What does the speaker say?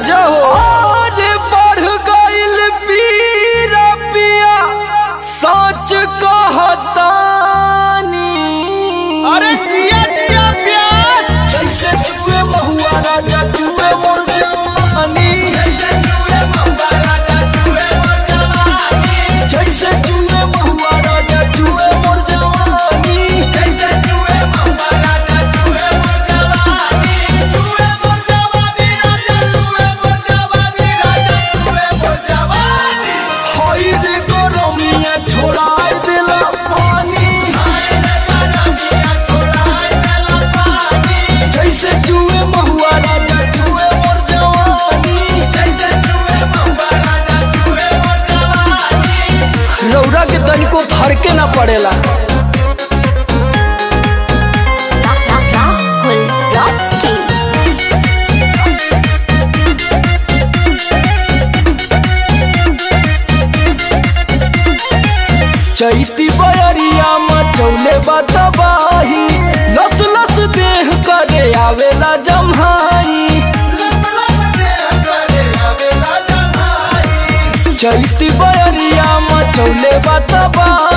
राजा हो आज बढ़ गइल पीरा पिया सच कहतानी अरे जिया जिया प्यास जैसे जुए महुआ राजा जुए मोर जवानी जैसे जुए महुआ राजा जुए मोर जवानी हई रे गरमिया छोड़ा देला पानी जैसे जुए महुआ राजा जुए मोर जवानी रौरा के तनिको फरके ना पड़ेला Rahul Rocky. चैती बयरिया मचौले बतबाही लस लस देह करे आवेला जम्हाई चैती बयरिया मचौले बतबाही